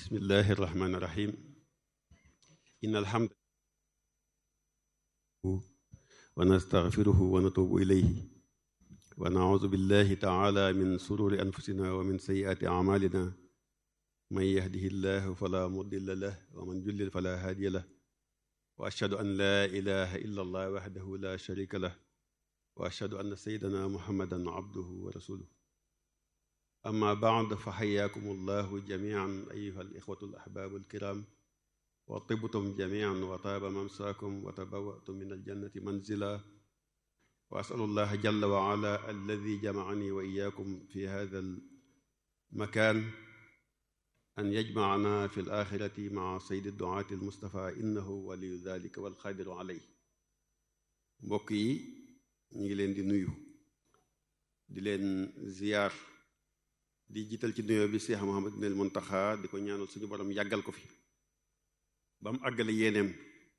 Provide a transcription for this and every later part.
bismillahi irrahmani irrahim in alhamd wa nastaghfiruhu wa natubu ilayhi wa naudu billahi taala min sururi anfusina wa min sayyiati amalina man yahdihi llahu fala mudilla lah wa man jullil fala hadiya lah wa ashhadu an la ilaha illa allah wahdahu la sharika lah wa ashhadu anna sayyidana muhammadan abduhu wa rasuluhu amma baad fa xayaakum allahu jamian ayuha alixwatu alaxbaabu alkiram wa tibtum jamian wa taaba mamsaakum wa tabawatum min aljannati manzila wa asalu allah jalla wa ala alladi jamacani wa iyaakum fi hada almakan an yajmacana fi alaxirati maca saydi duaati almustafa innahu waliyu dalika walqadiru aley mbokk yi ñu ngi leen di nuyu di leen ziyaar di jiital ci nuyoo bi Cheikh Mouhamadul Muntaxa di ko ñaanal suñu borom yàggal ko fi ba mu àggale yéeneem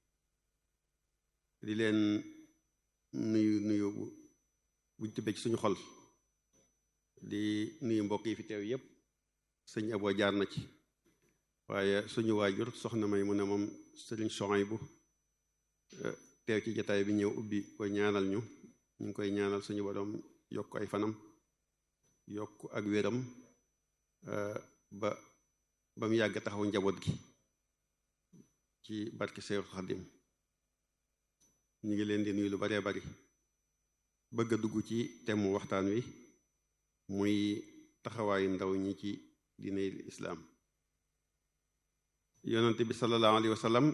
di leen nuyu nuyu buñ tibbee ci suñu xol di nuyu mbokk yi fi teew yépp sëñ Abo jaar na ci waaye suñu waajur soxna may mu ne moom sëriñ Sohaybu teew ci jataay bi ñëw ubbi ko ñaanal ñu ñu ngi koy ñaanal suñu borom yokk ay fanam yokk ak wéram ba ba mu yàgg taxaw njaboot gi ci barke Seexul Xadim ñu ngi leen di nuyu lu baree bari bëgg a dugg ci temu waxtaan wi muy taxawaayu ndaw ñi ci diine islaam yonante bi sallallahu alayhi wa sallam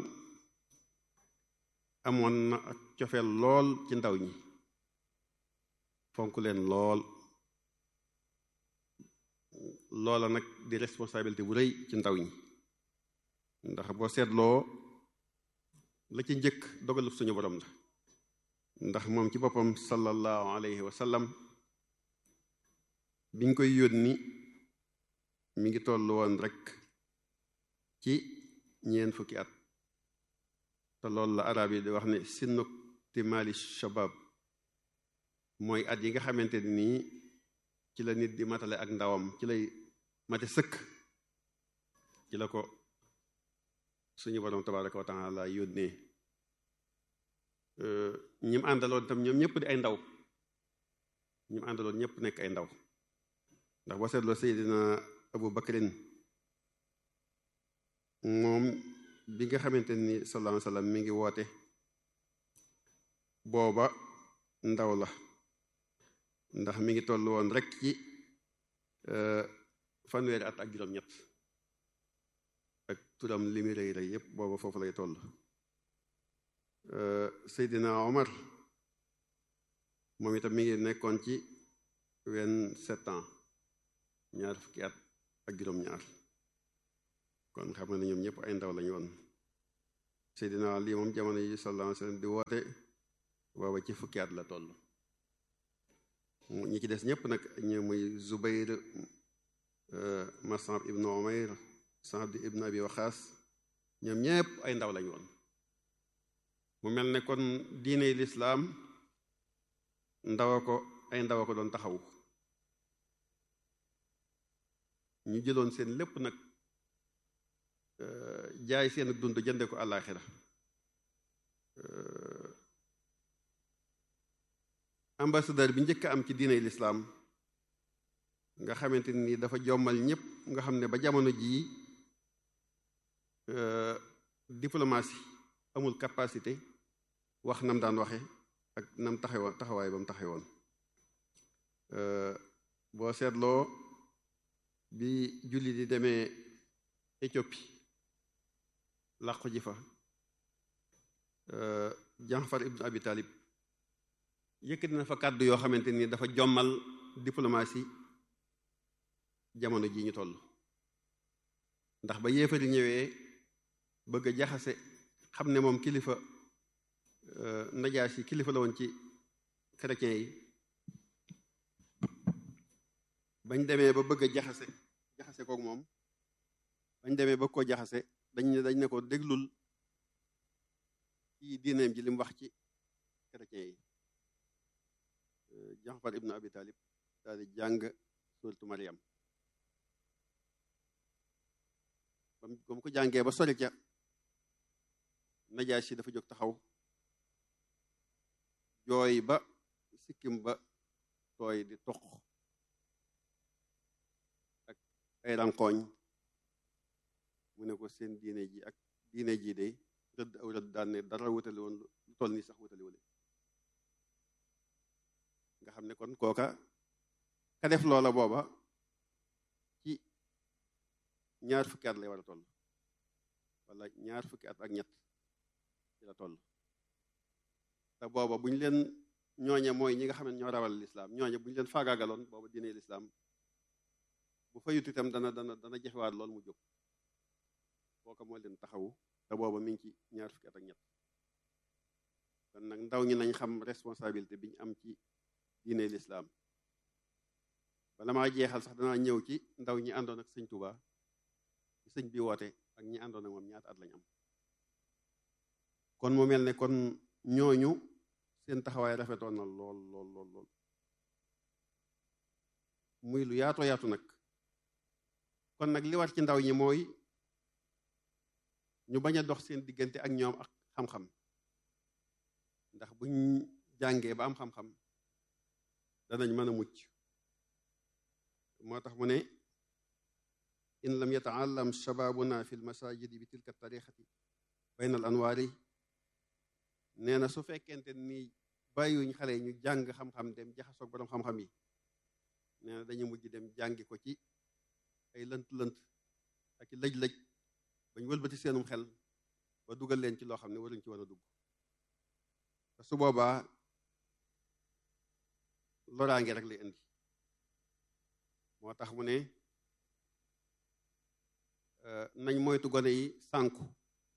amoon na ak cofeel lool ci ndaw ñi fonk leen lool loola nag di responsabilité bu rëy ci ndaw ñi ndax boo seetloo la ci njëkk dogalu suñu borom la ndax moom ci boppam sallallahu alayhi wa sallam biñ koy yónni mi ngi toll woon rek ci ñeen fukki at te loolu la arab yi di wax ne sinnuk timali shabab mooy at yi nga xamante nii ci la nit di matale ak ndawam ci lay mate sëkk ci la ko suñu borom tabaraka wa taala yónnee ñim àndaloon tam ñoom ñëpp di ay ndaw ñim àndaloon ñëpp nekk ay ndaw ndax boo seetloo Seydina Abu Bakrin moom bi nga xamante ni sallallahu alayhi wa sallam mi ngi woote booba ndaw la ndax mi ngi toll woon rek ci fanweeri at ak juróom-ñett ak turam li mu rëy rëy yépp booba foofu lay toll Seydina Omar moom itam mi ngi nekkoon ci vingt-sept ans ñaar fukki at ak juróom-ñaar kon xam nga ne ñoom ñëpp ay ndaw lañu woon Seydina Ali moom jamono yi sallallahu alayhi wa sallam di woote booba ci fukki at la toll ñi ci des ñëpp nag ñu muy Zubayr Mas'ab ibnu Umayr Saad ibnu Abi Waqaas ñoom ñëpp ay ndaw lañu woon mu mel ne kon diine lislaam ndawa ko ay ndawa ko doon taxawu ñu jëloon seen lépp nag jaay seen dund jënde ko àllaaxira ambassadeur bi njëkk am ci diiney lislaam nga xamante ni dafa jommal ñépp nga xam ne ba jamono jii diplomatie amul capacité wax nam daan waxe ak nam taxawoon taxawaay ba mu taxawoon boo seetloo bi julli di demee Éthiopie làqu ji fa Jaafar ibnu Abi Talib yëkkati na fa kàddu yoo xamante ni dafa jommal diplomatie jamono ji ñu toll ndax ba yéefari ñëwee bëgg a jaxase xam ne moom kilifa najaas yi kilifa la woon ci chrétiens yi bañ demee ba bëgg a jaxase jaxase kook moom bañ demee ba koo jaxase dañ ne dañ ne ko déglul ci diineem ji li mu wax ci chrétiens yi Jaafar ibnu Abi Talib daal di jàng suuratu Maryam ba mu ko jàngee ba sori ca Najaasi dafa jóg taxaw jooy ba sikkim ba tooy di toq ak ay rankooñ mu ne ko seen diine ji ak diine ji de rëdd aw rëdd daan ne dara wutali woon lu toll nii sax wutali wale nga xam ne kon kooka ka def loola booba ci ñaar fukki at lay war a toll wala ñaar fukki at ak ñett ci la toll te booba bu ñu leen ñooñe mooy ñi nga xam ne ñoo rawal lislaam ñooñe bu ñu leen faagaagaloon booba diine lislaam bu fayut itam dana dana dana jefewaat lool mu jóg kooka moo leen taxawu te booba mi ngi ci ñaar fukki at ak ñett kon nag ndaw ñi nañ xam responsabilité bi ñu am ci diine lislaam bala maa jeexal sax danaa ñëw ci ndaw ñi àndoon ak sëñ Touba ci sëñ bi woote ak ñi àndoon ak moom ñaata at lañ am kon mu mel ne kon ñooñu seen taxawaay rafetoon na lool lool lool lool muy lu yaatoo yaatu nag kon nag li war ci ndaw ñi mooy ñu bañ a dox seen diggante ak ñoom ak xam-xam ndax buñ jàngee ba am xam-xam danañ mën a mucc moo tax mu ne in lam yataallam shababuna fi lmasajidi bi tilka tariqati bayna al anwaari nee na su fekkente ni bàyyiwuñ xale yi ñu jàng xam-xam dem jaxasoog borom xam-xam yi nee na dañu mujj dem jàngi ko ci ay lënt-lënt ak i lëj-lëj bañ wëlbati seenum xel ba dugal leen ci loo xam ne waruñ ci war a dugg te su boobaa loraange rek lay indi moo tax mu ne nañ moytu gone yi sànku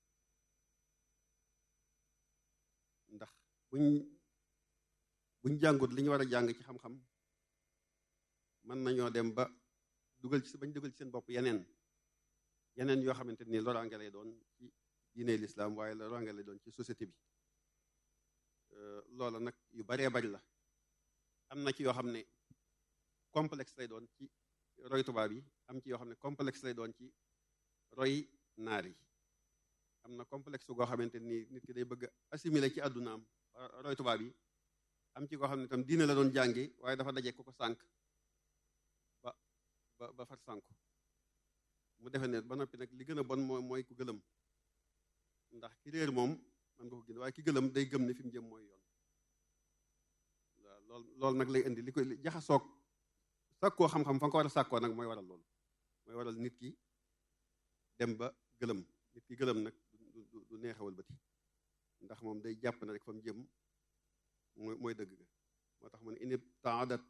ndax buñ buñ jàngut li ñu war a jàng ci xam-xam mën nañoo dem ba dugal ci bañ dugal ci seen bopp yeneen yeneen yoo xamante ni loraange lay doon ci diine lislaam waaye loraange lay doon ci société bi loola nag yu baree bari la am na ci yoo xam ne complexe lay doon ci roy tubaab yi am ci yoo xam ne complexe lay doon ci roy naar yi am na complexe goo xamante ni nit ki day bëgg assimiler ci àddunaam roy tubaab yi am ci koo xam ne itam diine la doon jàngi waaye dafa daje ku ko sànk ba ba ba far sànku mu defe ne ba noppi nag li gën a bon mooy mooy ku gëlëm ndax ki réer moom man nga ko gën waaye ki gëlëm day gëm ne fi mu jëm mooy yoon waaw lool loolu nag lay indi li koy jaxasoog sàkkoo xam-xam fa nga ko war a sàkkoo nag mooy waral loolu mooy waral nit ki dem ba gëlëm nit ki gëlëm nag du du neexawal bëti ndax moom day jàpp na rek fa mu jëm mooy mooy dëgg ga moo tax mu ne in ibtaadat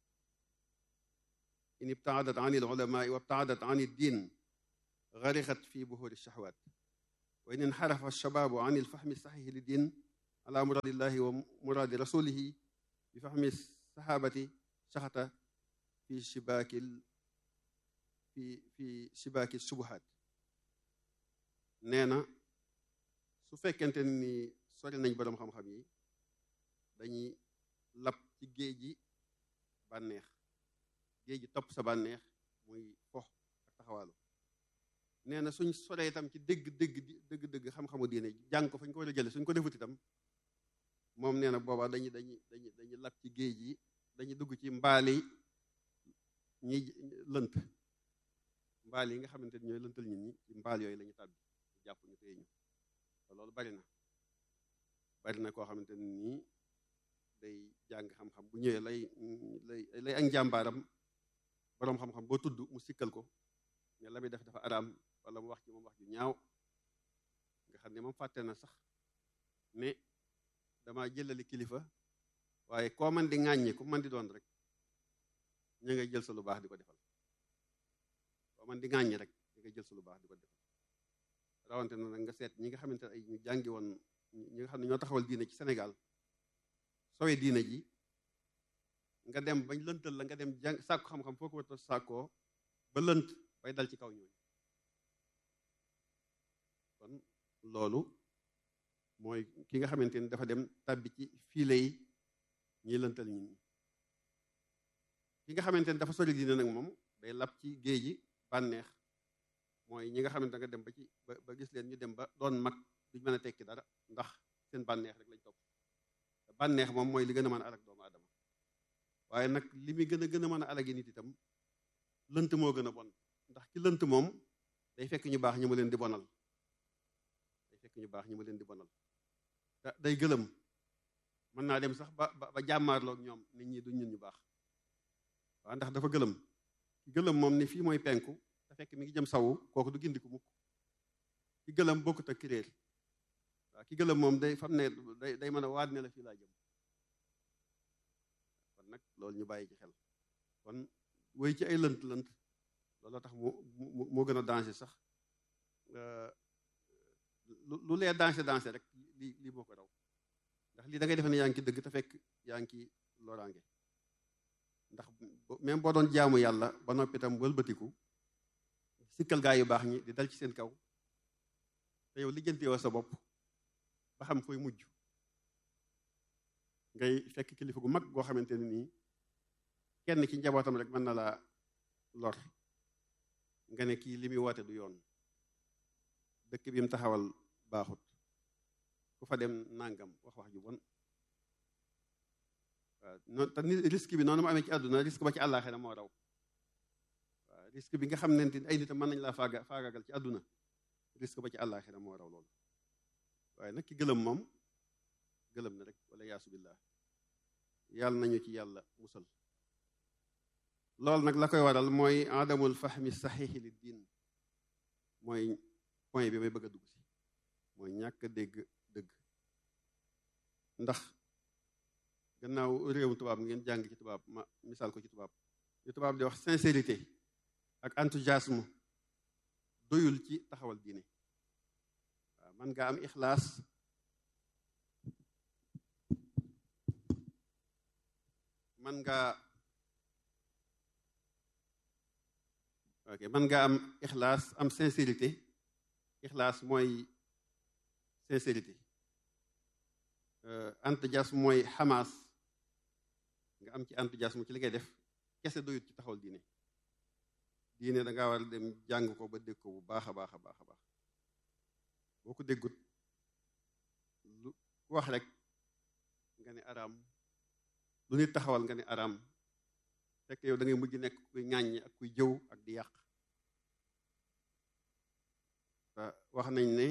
in ibtaadat an il ulamaai wa ibtaadat an il diin garixat fi buhuri shahwat wa in inxarafa alshabaabu an il fahmi saxihi li diin ala muradillahi wa muradi rasulihi bi fahmi sahabati saxata fi shibaakil fi fi shibaaki subuhaat nee na su fekkente ni sori nañ boroom xam-xam yi dañuy lab ci géej gi bànneex géej gi topp sa bànneex muy fox ak taxawaalu nee na suñ soree itam ci dëgg dëgg dëgg dëgg xam-xamu diine jàng ko fañ ko war a jële suñ ko defut itam moom nee na boobaa dañuy dañuy dañuy dañuy lab ci géej gi dañuy dugg ci mbaali ñi lënt mbaal yi nga xamante ni ñooy lëntal nit ñi ci mbaal yooyu la ñu tàbbi jàpp ñu téye ñu te loolu bari na bari na koo xamante ni nii day jàng xam-xam bu ñëwee lay lay lay ak njàmbaaram boroom xam-xam boo tudd mu sikkal ko ne la muy def dafa araam wala mu wax ci moom wax ju ñaaw nga xam ne moom fàtte na sax ne dama jëlali kilifa waaye koo man di ŋàññi ku man di doon rek ñu ngay jël sa lu baax di ko defal koo man di ŋàññi rek ñu ngay jël sa lu baax di ko defal rawante na nag nga seet ñi nga xamante ne ay ñu jàngi woon ñi nga xam ne ñoo taxawal diine ci Sénégal sowe diine ji nga dem bañ lëntal la nga dem jàng sàkku xam-xam foo ko war a sàkkoo ba lënt bay dal ci kaw ñooñu kon loolu mooy ki nga xamante ni dafa dem tàbbi ci fiile yi ñiy lëntal nit ñi ki nga xamante ni dafa sori diine nag moom day lab ci géej gi bànneex mooy ñi nga xam ne da nga dem ba ci ba ba gis leen ñu dem ba doon mag duñ mën a tekki dara ndax seen bànneex rek lañ topp bànneex moom mooy li gën a mën a alag doomu aadama waaye nag li muy gën a gën a mën a alagi nit itam lënt moo gën a bon ndax ki lënt moom day fekk ñu baax ñi mu leen di bonal day fekk ñu baax ñi mu leen di bonal day gëlëm mën naa dem sax ba ba jàmmaarloog ñoom nit ñi duñ ñun ñu baax waaw ndax dafa gëlëm ki gëlëm moom ni fii mooy penku te fekk mi ngi jëm sawu kooku du gindiku mukk ki gëlëm bokkut ak ki réer waaw ki gëlëm moom day fam ne day day mën a waat ne la fii laa jëm kon nag loolu ñu bàyyi ci xel kon woy ci ay lënt lënt looloo tax mu moo gën a danger sax lu lee danger danger rek lii lii moo ko raw ndax lii da ngay defe ne yaa ngi ci dëgg te fekk yaa ngi ci loraange ndax même boo doon jaamu yàlla ba noppi itam wëlbatiku sikkal gaa yu baax ñi di dal ci seen kaw te yow lijjanti wa sa bopp ba xam fooy mujj ngay fekk kilifa gu mag goo xamante ne nii kenn ci njabootam rek mën na laa lor nga ne kii li muy woote du yoon dëkk bi mu taxawal baaxut ku fa dem nangam wax wax ju bon waaw noonu te ni risque bi noonu mu amee ci àdduna risque ba ci àllaaxira moo raw waaw risque bi nga xam ne ay nitam mën nañ laa faaga faagagal ci àdduna risque ba ci àllaaxira moo raw loolu waaye nag ki gëlëm moom gëlëm na rek wala yaasu billah yàlla nañu ci yàlla musal loolu nag la koy waral mooy adamul fahmi saxiixi li diin mooy point bi may bëgg a dugg si mooy ñàkk a dégg dëgg ndax gannaaw réewum tubaab ngeen jàng ci tubaab ma misaal ko ci tubaab li tubaab di wax sincérité ak enthousiasme doyul ci taxawal diine waaw man nga am ixlaas man nga ok man nga am ixlaas am sincérité ixlaas mooy sincérité enthousiasme mooy xamaas nga am ci enthousiasme ci li ngay def kese doyut ci taxawal diine diine da ngaa war a dem jàng ko ba dégg ko bu baax a baax a baax a baax boo ko déggut lu ku wax rek nga ne araam lu nit taxawal nga ne araam fekk yow da ngay mujj nekk kuy ŋàññi ak kuy jëw ak di yàq wax nañ ne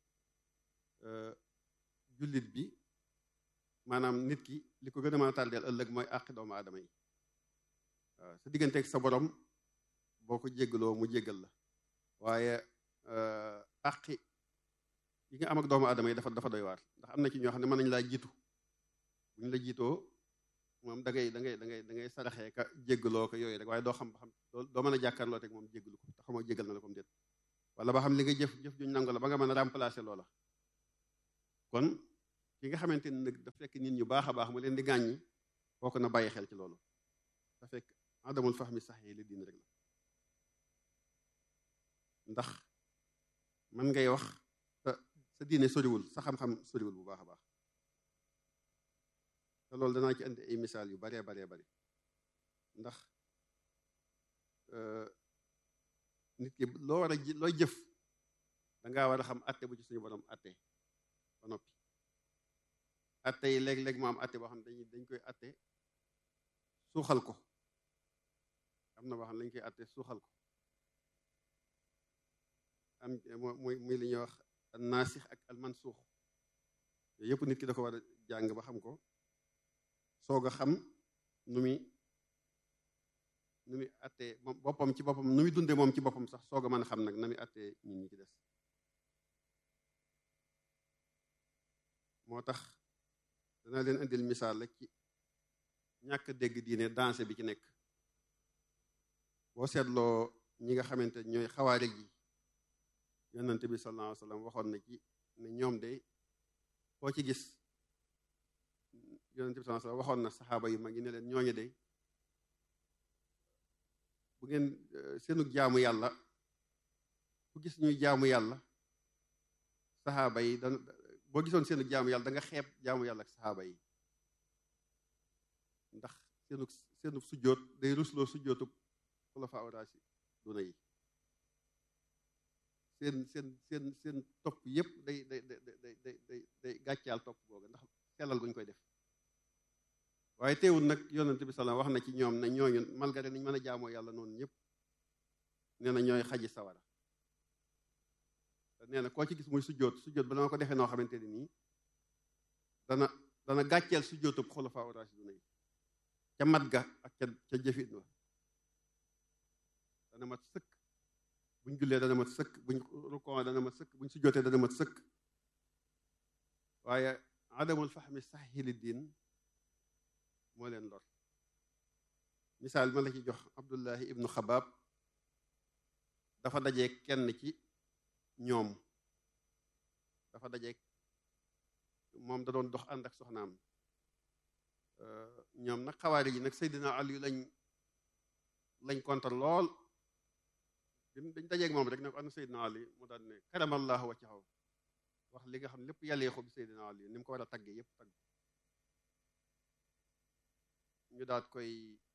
jullit bi maanaam nit ki li ko gën a mën a tàrdeel ëllëg mooy àqi doomu aadama yi waaw sa digganteeg sa borom boo ko jéggaloo mu jéggal la waaye àqi yi nga am ak doomu aadama yi dafa dafa doy waar ndax am na ci ñoo xam ne mën nañu laa jiitu bu ñu la jiitoo moom da ngay da ngay da ngay da ngay saraxee ka jéggaloo ko yooyu rek waaye doo xam ba xam doo mën a jàkkaarloo teg moom jéggalu ko te xamoo jéggal na la comme déet wala ba xam li nga jëf jëf juñ nangu la ba nga mën a remplacer loola kon ki nga xamante ni nag dafa fekk nit ñu baax a baax mu leen di gàññi kooku na bàyyi xel ci loolu da fekk adamul fahmi sax yi li diin rek la ndax mën ngay wax sa diine soriwul sa xam-xam soriwul bu baax a baax te loolu danaa ci indi ay misaal yu baree baree bari ndax nit ki loo war a looy jëf dangaa war a xam atte bu ci suñu borom atte ba noppi atte yi léeg-léeg mu am atte boo xam ne dañuy dañ koy atte suuxal ko am na boo xam ne dañ koy atte suuxal ko am muy muy li ñuy wax naasix ak almansuux yooyu yëpp nit ki da ko war a jàng ba xam ko soog a xam nu muy nu muy attee moom boppam ci boppam nu muy dunde moom ci boppam sax soog a mën a xam nag na muy attee nit ñi ci des moo tax dana leen indil misaal rek ci ñàkk dégg diine dansé bi ci nekk boo seetloo ñi nga xamante ñooy xawaari ji yonante bi sallallahu alayhi wa sallam waxoon na ci ne ñoom de koo ci gis yonante bi sallallahu alayhi wa sallam waxoon na saxaaba yu mag yi ne leen ñooñu de bu ngeen seenug jaamu yàlla ku gis ñuy jaamu yàlla saxaaba yi dan boo gisoon seenug jaamu yàlla da nga xeeb jaamu yàlla ak saxaaba yi ndax seenug seenug sujjóot day rusloo sujjóotub xulafa awraasi duna yi seen seen seen seen topp yépp day day day day day day day gàccaal topp googa ndax sellal guñ koy def waaye teewul nag yonent bi salaam wax na ci ñoom ne ñooñu malgré niñ mën a jaamoo yàlla noonu ñëpp nee na ñooy xaji sawara te nee na koo ci gis muy sujjóot sujjóot ba dama ko defee noo xamante ni nii dana dana gàcceel sujjóotub xulafaa ur-raashidun yi ca mat ga ak ca ca jëfit wa dana mat sëkk buñ jullee dana mat sëkk buñ rukoo dana mat sëkk buñ sujjóotee dana mat sëkk waaye adamul fahmi saxihi li diin moo leen lor misaal ma la ci jox abdullahi ibnu xabaab dafa dajee kenn ci ñoom dafa dajee moom da doon dox ànd ak soxnaam ñoom nag xawaari yi nag Seydina Ali lañ lañ kontar lool dañ dajeeg moom rek ne ko ana Seydina Ali mu daan ne karamallahu wajhahu wax li nga xam lépp yàllee ko bi Seydina Ali ni mu ko war a taggee yépp tagg ñu daat koy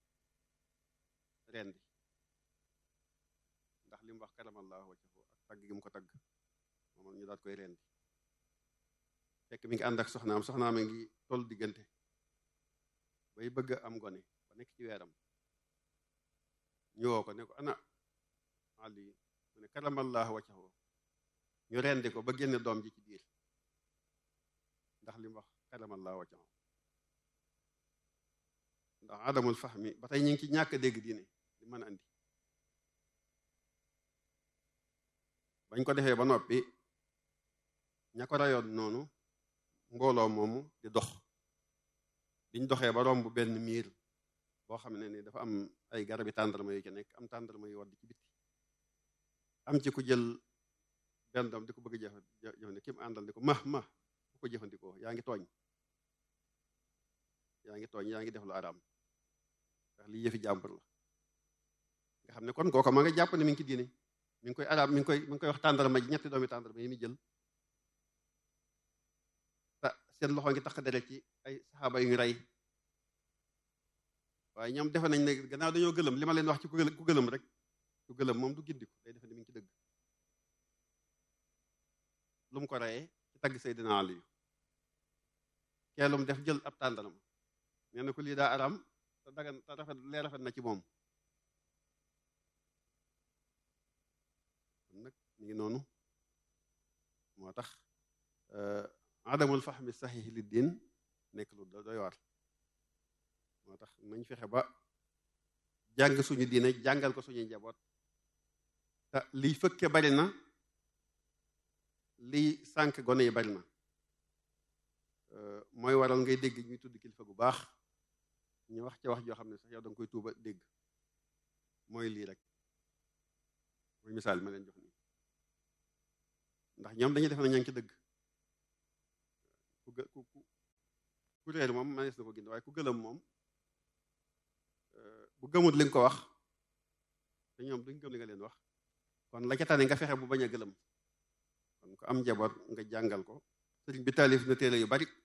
rendi ndax li mu wax karamallahu wajhahu ak tagg gi mu ko tagg moom ñu daat koy rendi fekk mi ngi ànd ak soxnaam soxnaam a ngi toll diggante bay bëgg am gone ba nekk ci weeram ñu woo ko ne ko ana Ali mu ne karamallahu wajhahu ñu rendi ko ba génne doom ji ci biir ndax li mu wax karamallahu wajhahu ndax adamul fahmi ba tey ñu ngi ci ñàkk dégg diine li mën a andi bañ ko defee ba noppi ña ko rayoon noonu mbooloo moomu di dox biñ doxee ba romb benn miir boo xam ne ni dafa am ay garabi tàndarma yu ci nekk am tàndarma yu wadd ci bitti am ci ku jël benn doom di ko bëgg a jëfandikoo ki mu àndal ni ko ma ma bu ko jëfandikoo yaa ngi tooñ yaa ngi tooñ yaa ngi def lu araam ndax lii yëfi jàmbur la nga xam ne kon kooka ma nga jàpp ne mi ngi ci diine mi ngi koy araam mi ngi koy mi ngi koy wax tàndarma ji ñetti doomi tàndarma yi muy jël te seen loxo ngi tax deret ci ay saxaaba yu ñu rey waaye ñoom defe nañ ne gannaaw dañoo gëlëm li ma leen wax ci ku gëlëm rek ku gëlëm moom du gindiku day defe ne mi ngi ci dëgg lu mu ko reyee ci tagg Seydina Ali keelum def jël ab tàndarma nee na ko lii daa araam te dagan te rafet lee rafet na ci moom kon nag mi ngi noonu moo tax adamul fahmi sahih li diin nekk lu doy waar moo tax nañ fexe ba jàng suñu diine jàngal ko suñuy njaboot te liy fëkke bari na liy sànk gone yi bari na mooy waral ngay dégg ñuy tudd kilifa gu baax ñu wax ca wax joo xam ne sax yow da nga koy tuuba dégg mooy lii rek mooy misaal ma leen jox nii ndax ñoom dañuy def na ña ngi ci dëgg ku ku ku réer moom manees na ko gind waaye ku gëlëm moom bu gëmut li nga ko wax te ñoom duñ gëm li nga leen wax kon la ca tane nga fexe bu bañ a gëlëm kon ko am njaboot nga jàngal ko sëriñ bi taalif na téere yu bari